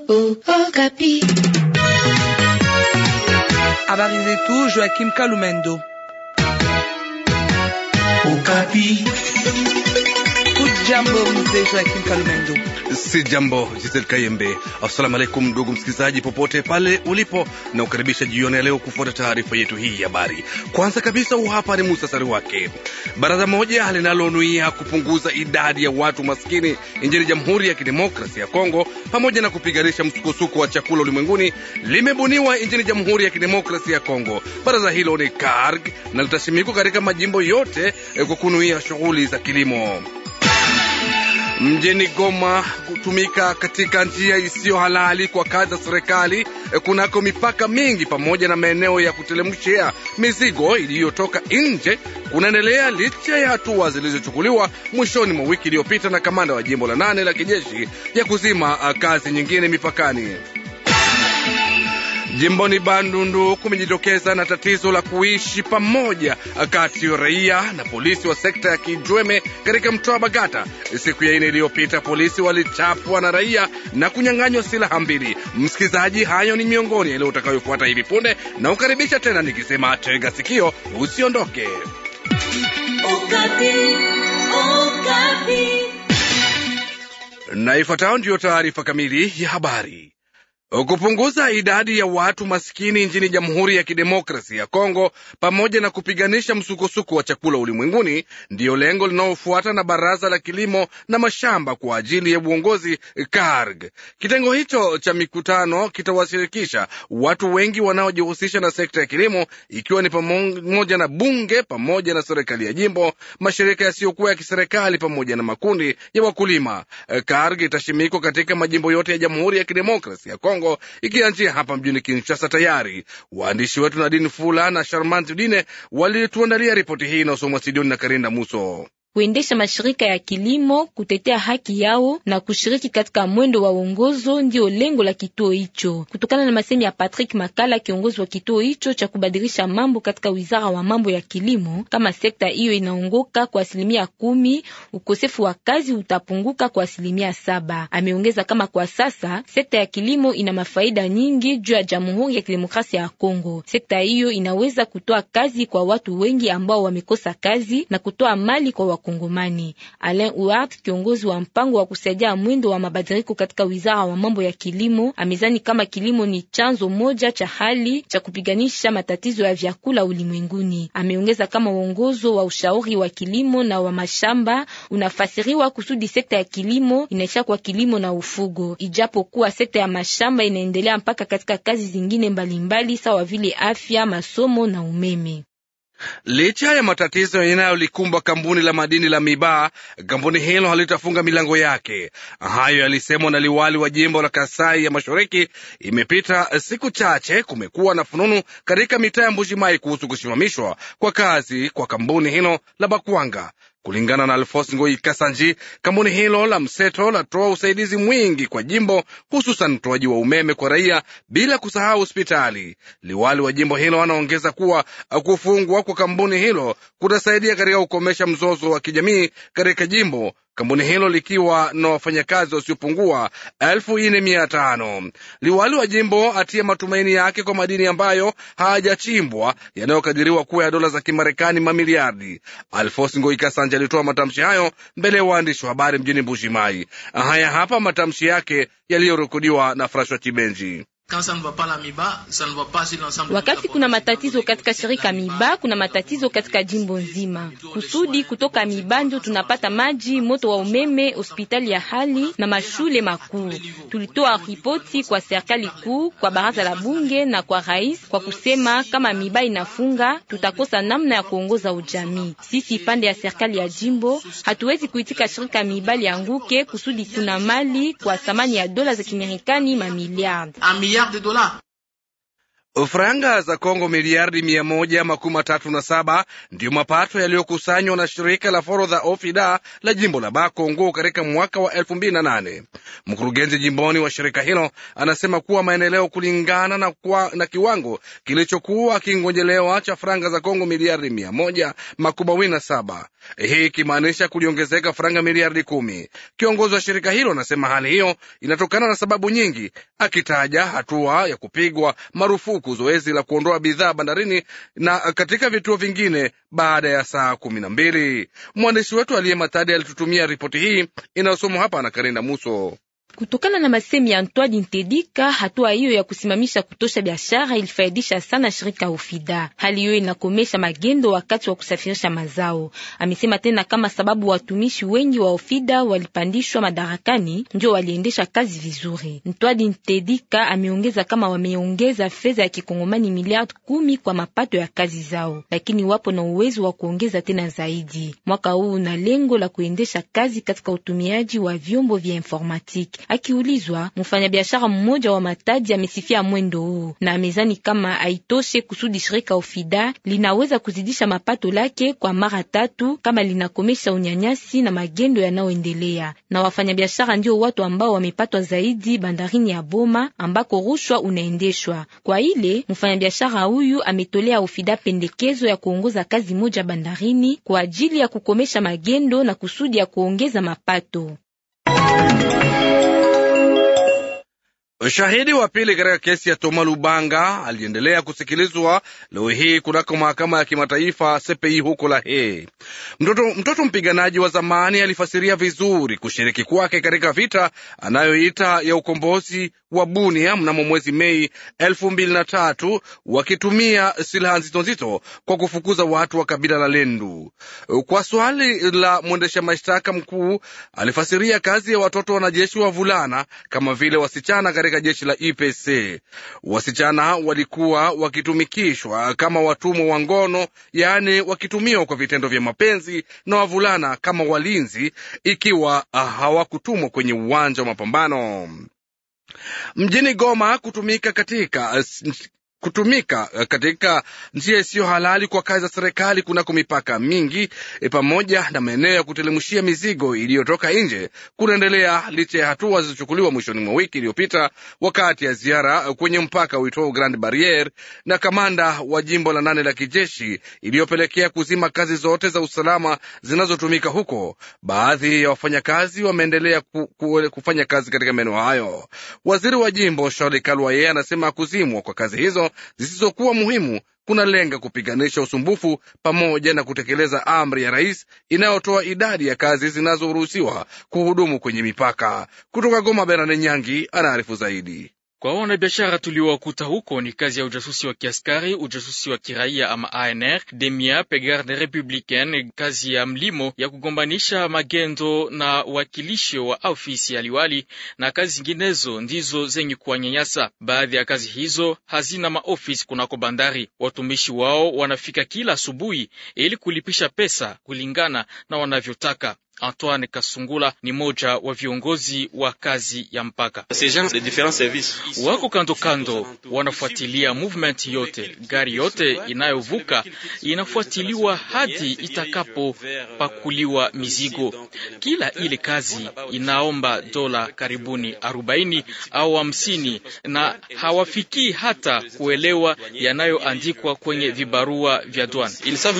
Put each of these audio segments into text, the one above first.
Oh, Okapi. Habari zetu Joachim Kalumendo. Okapi. Ujambo mzee Joachim Kalumendo. Si jambo Giselle Kayembe. Assalamu alaikum ndugu msikilizaji, popote pale ulipo, na ukaribisha jioni ya leo kufuata taarifa yetu hii ya habari. Kwanza kabisa, huu hapa ni muhtasari wake. Baraza moja linalonuia kupunguza idadi ya watu maskini nchini Jamhuri ya Kidemokrasia ya Kongo pamoja na kupiganisha msukosuko wa chakula ulimwenguni limebuniwa nchini Jamhuri ya Kidemokrasia ya Kongo. Baraza hilo ni KARG na litasimikwa katika majimbo yote kwa kunuia shughuli za kilimo mjini Goma kutumika katika njia isiyo halali kwa kazi za serikali kunako mipaka mingi pamoja na maeneo ya kutelemshia mizigo iliyotoka nje kunaendelea licha ya hatua zilizochukuliwa mwishoni mwa wiki iliyopita na kamanda wa jimbo la nane la kijeshi ya kuzima kazi nyingine mipakani. Jimboni Bandundu kumejitokeza na tatizo la kuishi pamoja kati ya raia na polisi wa sekta ya Kijweme katika mtaa wa Bagata. Siku ya ine iliyopita polisi walichapwa na raia na kunyang'anywa silaha mbili. Msikilizaji, hayo ni miongoni yaliyo utakayofuata hivi punde, na ukaribisha tena nikisema tega sikio, usiondoke. Okapi. Okapi. Na ifuatayo ndiyo taarifa kamili ya habari. Kupunguza idadi ya watu maskini nchini Jamhuri ya Kidemokrasia ya Kongo pamoja na kupiganisha msukosuko wa chakula ulimwenguni ndiyo lengo linalofuata na Baraza la Kilimo na Mashamba kwa ajili ya uongozi KARG. Kitengo hicho cha mikutano kitawashirikisha watu wengi wanaojihusisha na sekta ya kilimo, ikiwa ni pamoja na bunge pamoja na serikali ya jimbo, mashirika yasiyokuwa ya kiserikali pamoja na makundi ya wakulima. KARG itashimikwa katika majimbo yote ya Jamhuri ya Kidemokrasia ya Kongo ikianzia hapa mjini Kinshasa. Tayari waandishi wetu Nadine Fula na Sharmant Dine walituandalia ripoti hii inayosomwa studioni na Karinda Muso kuendesha mashirika ya kilimo kutetea haki yao na kushiriki katika mwendo wa uongozo ndio lengo la kituo hicho, kutokana na masemi ya Patrick Makala, kiongozi wa kituo hicho cha kubadilisha mambo katika wizara wa mambo ya kilimo. Kama sekta hiyo inaongoka kwa asilimia kumi, ukosefu wa kazi utapunguka kwa asilimia saba. Ameongeza kama kwa sasa sekta ya kilimo ina mafaida nyingi juu ya Jamhuri ya Kidemokrasia ya Kongo. Sekta hiyo inaweza kutoa kazi kwa watu wengi ambao wamekosa kazi na kutoa mali kwa Kongomani. Alain Uart, kiongozi wa mpango wa kusaidia mwendo wa mabadiliko katika wizara wa mambo ya kilimo, amezani kama kilimo ni chanzo moja cha hali cha kupiganisha matatizo ya vyakula ulimwenguni. Ameongeza kama uongozo wa ushauri wa kilimo na wa mashamba unafasiriwa kusudi sekta ya kilimo inaisha kwa kilimo na ufugo, ijapo kuwa sekta ya mashamba inaendelea mpaka katika kazi zingine mbalimbali sawa vile afya, masomo na umeme. Licha ya matatizo yanayolikumba kampuni la madini la Mibaa, kampuni hilo halitafunga milango yake. Hayo yalisemwa na liwali wa jimbo la Kasai ya Mashariki. Imepita siku chache, kumekuwa na fununu katika mitaa ya Mbuji-Mayi kuhusu kusimamishwa kwa kazi kwa kampuni hilo la Bakwanga. Kulingana na Alfos Ngoi Kasanji, kampuni hilo la mseto latoa usaidizi mwingi kwa jimbo, hususan utoaji wa umeme kwa raia, bila kusahau hospitali. Liwali wa jimbo hilo anaongeza kuwa kufungwa kwa kampuni hilo kutasaidia katika kukomesha mzozo wa kijamii katika jimbo, kampuni hilo likiwa na wafanyakazi wasiopungua elfu nne mia tano. Liwali wa jimbo atia matumaini yake kwa madini ambayo hayajachimbwa yanayokadiriwa kuwa ya dola za Kimarekani mamiliardi. Alfos Ngoi Kasanja alitoa matamshi hayo mbele ya waandishi wa habari mjini Mbuji-Mayi. Haya hapa matamshi yake yaliyorekodiwa na Frashwa Chibenji. Wakati kuna matatizo katika shirika Miba, kuna matatizo katika jimbo nzima. Kusudi kutoka Miba ndio tunapata maji, moto wa umeme, hospitali ya hali na mashule makuu. Tulitoa ripoti kwa serikali kuu, kwa baraza la bunge na kwa rais, kwa kusema kama Miba inafunga, tutakosa namna ya kuongoza ujamii. Sisi pande ya serikali ya jimbo hatuwezi kuitika shirika Miba lianguke, kusudi kuna mali kwa thamani ya dola za Kimarekani mamiliardi. Franga za Kongo miliardi mia moja makumi matatu na saba ndiyo mapato yaliyokusanywa na shirika la forodha OFIDA la jimbo la Bakongo katika mwaka wa elfu mbili na nane. Mkurugenzi jimboni wa shirika hilo anasema kuwa maendeleo kulingana na, kwa, na kiwango kilichokuwa kingojelewa cha franga za Kongo miliardi mia moja makumi mawili na saba, hii ikimaanisha kuliongezeka franga miliardi kumi. Kiongozi wa shirika hilo anasema hali hiyo inatokana na sababu nyingi, akitaja hatua ya kupigwa marufuku zoezi la kuondoa bidhaa bandarini na katika vituo vingine baada ya saa kumi na mbili. Mwandishi wetu aliye Matadi alitutumia ripoti hii inayosomwa hapa na Karinda Muso. Kutokana na masemi ya Antoine Ntedika, hatua hiyo ya kusimamisha kutosha biashara ilifaidisha sana shirika Ofida. Hali hiyo inakomesha magendo wakati wa kusafirisha mazao. Amesema tena kama sababu watumishi wengi wa Ofida walipandishwa madarakani ndio waliendesha kazi vizuri. Antoine Ntedika ameongeza kama wameongeza fedha ya kikongomani miliardi kumi kwa mapato ya kazi zao, lakini wapo na uwezo wa kuongeza tena zaidi. Mwaka huu na lengo la kuendesha kazi katika utumiaji wa vyombo vya informatiki. Akiulizwa, mfanyabiashara mmoja wa Matadi amesifia mwendo huu na amezani kama haitoshe kusudi shirika Ofida linaweza kuzidisha mapato lake kwa mara tatu kama linakomesha unyanyasi na magendo yanayoendelea. Na wafanyabiashara ndio watu ambao wamepatwa zaidi bandarini ya Boma ambako rushwa unaendeshwa. Kwa ile mfanyabiashara huyu ametolea Ofida pendekezo ya kuongoza kazi moja bandarini kwa ajili ya kukomesha magendo na kusudi ya kuongeza mapato. Shahidi wa pili katika kesi ya Toma Lubanga aliendelea kusikilizwa leo hii kunako mahakama ya kimataifa CPI huko La Haye. Mtoto, mtoto mpiganaji wa zamani alifasiria vizuri kushiriki kwake katika vita anayoita ya ukombozi wa Bunia mnamo mwezi Mei elfu mbili na tatu wakitumia silaha nzito nzito kwa kufukuza watu wa kabila la Lendu. Kwa swali la mwendesha mashtaka mkuu, alifasiria kazi ya watoto wanajeshi wa vulana kama vile wasichana katika jeshi la IPC. Wasichana walikuwa wakitumikishwa kama watumwa wa ngono, yaani wakitumiwa kwa vitendo vya mapenzi, na wavulana kama walinzi ikiwa hawakutumwa kwenye uwanja wa mapambano. Mjini Goma kutumika katika kutumika katika njia isiyo halali kwa kazi za serikali kunako mipaka mingi e, pamoja na maeneo ya kutelemushia mizigo iliyotoka nje kunaendelea licha ya hatua zilizochukuliwa mwishoni mwa wiki iliyopita wakati ya ziara kwenye mpaka uitwao Grand Barriere na kamanda wa jimbo la nane la kijeshi iliyopelekea kuzima kazi zote za usalama zinazotumika huko. Baadhi ya wafanyakazi wameendelea ku, ku, kufanya kazi katika maeneo hayo. Waziri wa jimbo Charles Kalwaye anasema kuzimwa kwa kazi hizo zisizokuwa muhimu kunalenga kupiganisha usumbufu pamoja na kutekeleza amri ya rais inayotoa idadi ya kazi zinazoruhusiwa kuhudumu kwenye mipaka. Kutoka Goma, Bernard Nyangi anaarifu zaidi. Kwa wanabiashara tuliowakuta huko ni kazi ya ujasusi wa kiaskari, ujasusi wa kiraia ama ANR, demia pegarde republicaine, kazi ya mlimo ya kugombanisha magendo na wakilisho wa ofisi ya liwali na kazi zinginezo ndizo zenye kuwanyanyasa. Baadhi ya kazi hizo hazina maofisi kunako bandari. Watumishi wao wanafika kila asubuhi ili kulipisha pesa kulingana na wanavyotaka. Antoine Kasungula ni moja wa viongozi wa kazi ya mpaka. Wako kando kando, wanafuatilia movement yote, gari yote inayovuka inafuatiliwa hadi itakapopakuliwa mizigo. Kila ile kazi inaomba dola karibuni arobaini au hamsini, na hawafikii hata kuelewa yanayoandikwa kwenye vibarua vya douane.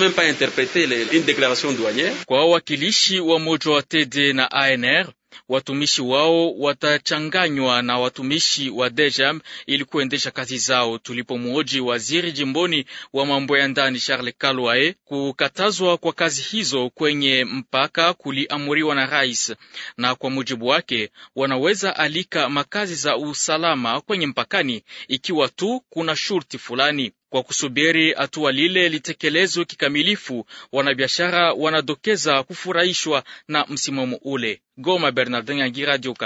Kwa wawakilishi wa moja wa TD na ANR watumishi wao watachanganywa na watumishi wa DGM ili kuendesha kazi zao. Tulipomwoji waziri jimboni wa mambo ya ndani Charles Kalwae, kukatazwa kwa kazi hizo kwenye mpaka kuliamuriwa na rais, na kwa mujibu wake wanaweza alika makazi za usalama kwenye mpakani ikiwa tu kuna shurti fulani. Kwa kusubiri hatua lile litekelezwe kikamilifu, wanabiashara wanadokeza kufurahishwa na msimamo ule. Goma, Bernardin Yangi, Radio Okapi.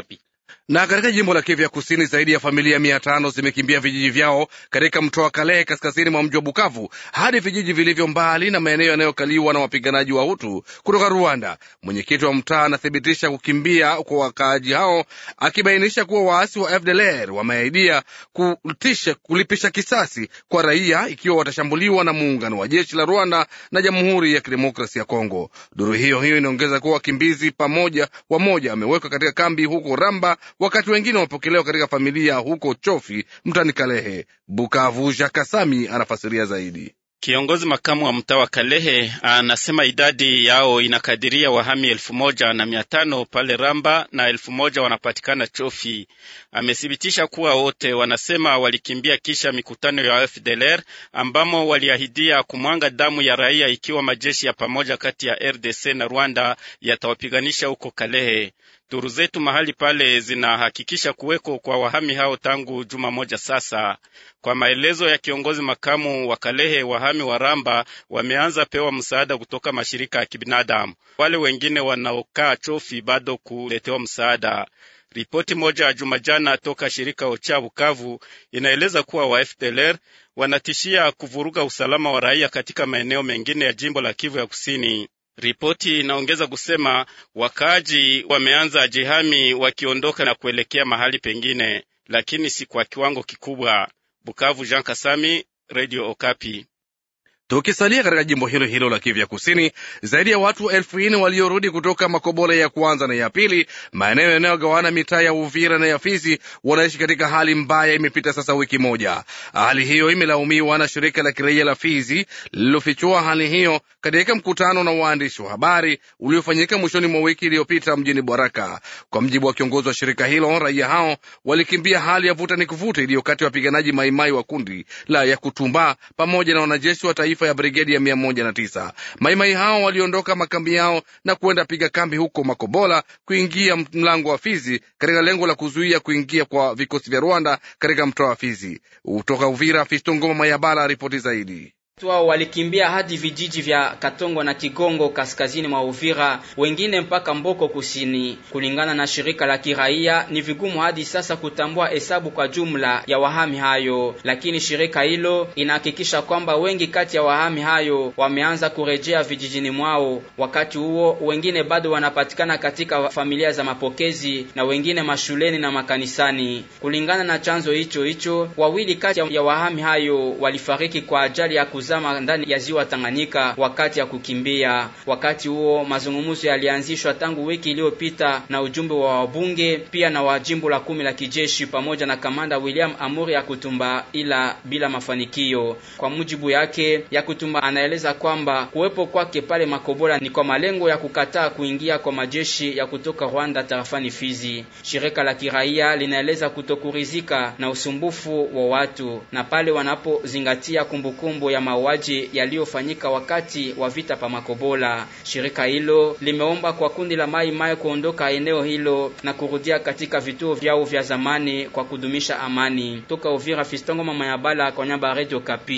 Na katika jimbo la Kivu ya Kusini, zaidi ya familia mia tano zimekimbia vijiji vyao katika mto wa Kalehe kaskazini mwa mji wa Bukavu hadi vijiji vilivyo mbali na maeneo yanayokaliwa na wapiganaji wa Hutu kutoka Rwanda. Mwenyekiti wa mtaa anathibitisha kukimbia kwa wakaaji hao, akibainisha kuwa waasi wa FDLR wameahidia kutisha kulipisha kisasi kwa raia ikiwa watashambuliwa na muungano wa jeshi la Rwanda na Jamhuri ya Kidemokrasia ya Kongo. Duru hiyo hiyo inaongeza kuwa wakimbizi pamoja wamoja wamewekwa katika kambi huko Ramba wakati wengine wamepokelewa katika familia huko Chofi mtani Kalehe. Bukavu, Jakasami anafasiria zaidi. Kiongozi makamu wa mtaa wa Kalehe anasema idadi yao inakadiria wahami elfu moja na mia tano pale Ramba na elfu moja wanapatikana Chofi. Amethibitisha kuwa wote wanasema walikimbia kisha mikutano ya FDLR ambamo waliahidia kumwanga damu ya raia ikiwa majeshi ya pamoja kati ya RDC na Rwanda yatawapiganisha huko Kalehe. Duru zetu mahali pale zinahakikisha kuweko kwa wahami hao tangu juma moja sasa. Kwa maelezo ya kiongozi makamu wa Kalehe, wahami wa Ramba wameanza pewa msaada kutoka mashirika ya kibinadamu. Wale wengine wanaokaa Chofi bado kuletewa msaada. Ripoti moja ya juma jana toka shirika Ocha Bukavu inaeleza kuwa wa FDLR wanatishia kuvuruga usalama wa raia katika maeneo mengine ya jimbo la Kivu ya Kusini. Ripoti inaongeza kusema wakaaji wameanza jihami wakiondoka na kuelekea mahali pengine, lakini si kwa kiwango kikubwa. Bukavu, Jean Kasami, Radio Okapi. Tukisalia katika jimbo hilo hilo la Kivu ya Kusini, zaidi ya watu elfu nne waliorudi kutoka Makobola ya kwanza na ya pili, maeneo yanayogawana mitaa ya Uvira na ya Fizi, wanaishi katika hali mbaya. Imepita sasa wiki moja. Hali hiyo imelaumiwa na shirika la kiraia la Fizi lililofichua hali hiyo katika mkutano na waandishi wa habari uliofanyika mwishoni mwa wiki iliyopita mjini Baraka. Kwa mjibu wa kiongozi wa shirika hilo, raia hao walikimbia hali ya vuta ni kuvuta iliyo kati ya wapiganaji maimai wa kundi la ya Kutumba pamoja na wanajeshi wa taifa ya brigedi ya mia moja na tisa. Maimai hao waliondoka makambi yao na kuenda piga kambi huko Makobola kuingia mlango wa Fizi katika lengo la kuzuia kuingia kwa vikosi vya Rwanda katika mtoa wa Fizi. Kutoka Uvira, Fisto Ngoma Mayabala, ripoti zaidi. Wao walikimbia hadi vijiji vya Katongo na Kigongo kaskazini mwa Uvira, wengine mpaka Mboko kusini. Kulingana na shirika la kiraia, ni vigumu hadi sasa kutambua hesabu kwa jumla ya wahami hayo, lakini shirika hilo inahakikisha kwamba wengi kati ya wahami hayo wameanza kurejea vijijini mwao. Wakati huo, wengine bado wanapatikana katika familia za mapokezi na wengine mashuleni na makanisani. Kulingana na chanzo hicho hicho, wawili kati ya wahami hayo walifariki kwa ajali ya zama ndani ya ziwa Tanganyika wakati ya kukimbia. Wakati huo mazungumzo yalianzishwa tangu wiki iliyopita na ujumbe wa wabunge pia na wa jimbo la kumi la kijeshi pamoja na kamanda William Amuri ya Kutumba, ila bila mafanikio. Kwa mujibu yake, ya Kutumba anaeleza kwamba kuwepo kwake pale Makobola ni kwa malengo ya kukataa kuingia kwa majeshi ya kutoka Rwanda tarafani Fizi. Shirika la kiraia linaeleza kutokurizika na usumbufu wa watu na pale wanapozingatia kumbukumbu ya mauaji yaliyofanyika wakati wa vita pa Makobola. Shirika hilo limeomba kwa kundi la Mai Mai kuondoka eneo hilo na kurudia katika vituo vyao vya zamani kwa kudumisha amani. Toka Uvira, Fistongo mama ya Bala kwa nyamba Radio Kapi.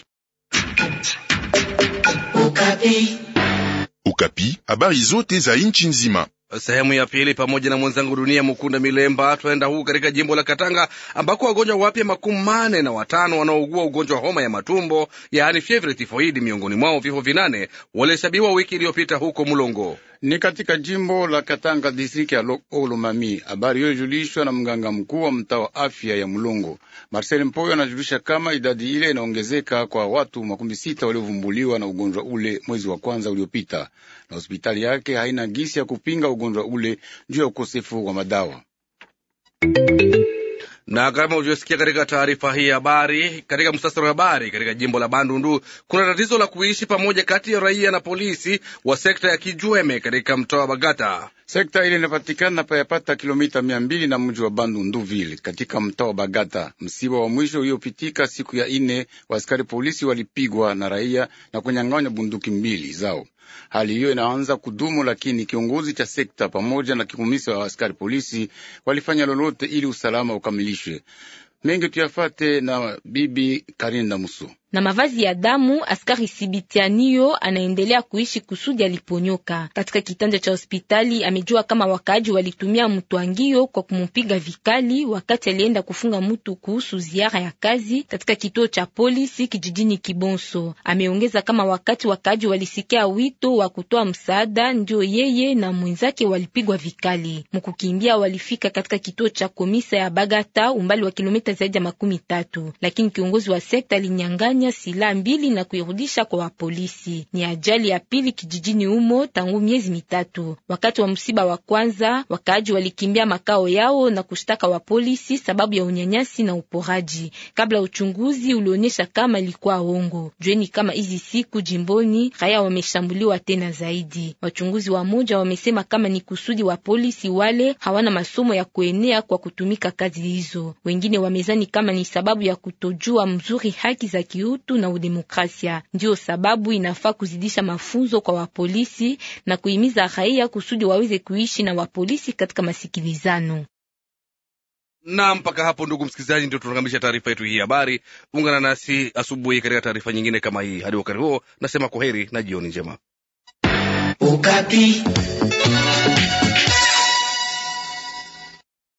Ukapi. Ukapi, habari zote za nchi nzima. Sehemu ya pili pamoja na mwenzangu Dunia Mukunda Milemba twaenda huu katika jimbo la Katanga ambako wagonjwa wapya makumi mane na watano wanaougua ugonjwa wa homa ya matumbo yaani fievre tifoidi, miongoni mwao vifo vinane walihesabiwa wiki iliyopita huko Mulongo ni katika jimbo la Katanga distriki ya Olomami. Habari hiyo ilijulishwa na mganga mkuu wa mtaa wa afya ya Mulongo. Marcel Mpoyo anajulisha kama idadi ile inaongezeka kwa watu makumi sita waliovumbuliwa na ugonjwa ule mwezi wa kwanza uliopita, na hospitali yake haina gisi ya kupinga ugonjwa ule juu ya ukosefu wa madawa na kama ulivyosikia katika taarifa hii ya habari, katika msasari wa habari, katika jimbo la Bandundu kuna tatizo la kuishi pamoja kati ya raia na polisi wa sekta ya Kijweme katika mtaa wa Bagata. Sekta ile inapatikana payapata kilomita mia mbili na mji wa Bandunduville katika mtaa wa Bagata. Msiba wa mwisho uliopitika siku ya ine, wa askari polisi walipigwa na raia na kunyang'anywa bunduki mbili zao. Hali hiyo inaanza kudumu, lakini kiongozi cha sekta pamoja na kikumisa wa askari polisi walifanya lolote ili usalama ukamilishwe. Mengi tuyafate na bibi Karinda Muso. na mavazi ya damu. Askari Sibitianio anaendelea kuishi kusudi aliponyoka katika kitanda cha hospitali. Amejua kama wakaaji walitumia mtwangio kwa kumupiga vikali wakati alienda kufunga mtu kuhusu ziara ya kazi katika kituo cha polisi kijijini Kibonso. Ameongeza kama wakati wakaaji walisikia wito wa kutoa msaada, ndio yeye na mwenzake walipigwa vikali. Mkukimbia walifika katika kituo cha komisa ya Bagata, umbali wa kilomita zaidi ya makumi tatu, lakini kiongozi wa sekta alinyang'anya silaha mbili na kuirudisha kwa wapolisi. Ni ajali ya pili kijijini humo tangu miezi mitatu. Wakati wa msiba wa kwanza, wakaaji walikimbia makao yao na kushtaka wa polisi sababu ya unyanyasi na uporaji, kabla uchunguzi ulionyesha kama ilikuwa ongo. Jueni kama hizi siku jimboni raia wameshambuliwa tena zaidi. Wachunguzi wa moja wamesema kama ni kusudi wa polisi wale hawana masomo ya kuenea kwa kutumika kazi hizo. Wengine wamezani kama ni sababu ya kutojua mzuri haki za kiutu na udemokrasia. Ndio sababu inafaa kuzidisha mafunzo kwa wapolisi na kuhimiza raia kusudi waweze kuishi na wapolisi katika masikilizano. Na mpaka hapo, ndugu msikilizaji, ndio tunakamilisha taarifa yetu hii habari. Ungana nasi asubuhi katika taarifa nyingine kama hii. Hadi wakati huo, nasema kwaheri na jioni njema. Ukapi.